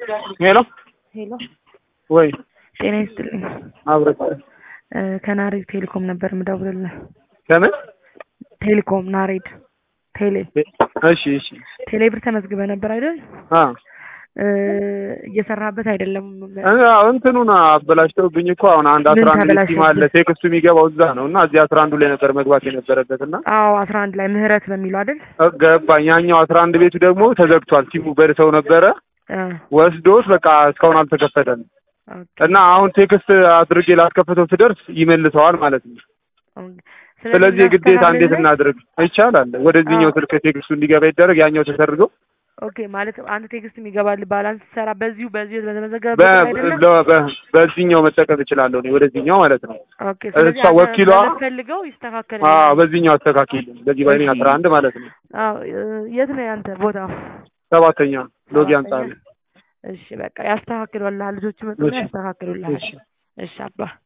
ሄሎ ሄሎ ወይ ጤና ይስጥልኝ። አብረት እ ከናሬድ ቴሌኮም ነበር የምደውልልህ። ከምን ቴሌኮም ናሬድ ቴሌ እሺ እሺ ቴሌ ብር ተመዝግበህ ነበር አይደል? አ እ እየሰራህበት አይደለም። እ እንትኑን አበላሽተውብኝ እኮ አሁን አንድ ምን አስራ አንድ ሲም አለ ተበላሸብህ? ቴክስቱ የሚገባው እዛ ነው እና እዚህ አስራ አንዱ ላይ ነበር መግባት የነበረበት እና አዎ አስራ አንድ ላይ ምህረት በሚለው አይደል? እ ገባኝ ያኛው አስራ አንድ ቤቱ ደግሞ ተዘግቷል ሲሙ በድሰው ነበረ እ ወስዶት በቃ እስካሁን አልተከፈተም ኦኬ። እና አሁን ቴክስት አድርጌ ላስከፈተው ስደርስ ይመልሰዋል ማለት ነው ኦኬ። ስለዚህ ግዴታ እንዴት እናስተካክልልህ? እናድርግ ይቻላል ወደዚህኛው አዎ። ስልክ ቴክስቱ እንዲገባ ይደረግ ያኛው ተሰርገው ኦኬ ማለት አንተ ቴክስት የሚገባል ባላንስ ሰራ በዚሁ በዚሁ በ- በተመዘገበበት አይደለም? ለ- በ- በዚህኛው መጠቀም እችላለሁ እኔ ወደዚህኛው ማለት ነው ኦኬ። ስለዚህ እሷ አንተ ወኪሏ- በምትፈልገው ይስተካከል። አዎ በዚህኛው አስተካክል በዚህ በእኔ እሺ። አስራ አንድ ማለት ነው አዎ እ የት ነው ያንተ ቦታ? ሰባተኛ ሎጊ አንጻር እሺ በቃ ያስተካክሉልሃል። ልጆቹ መጡና እሺ። ያስተካክሉልሃል። እሺ እሺ አባ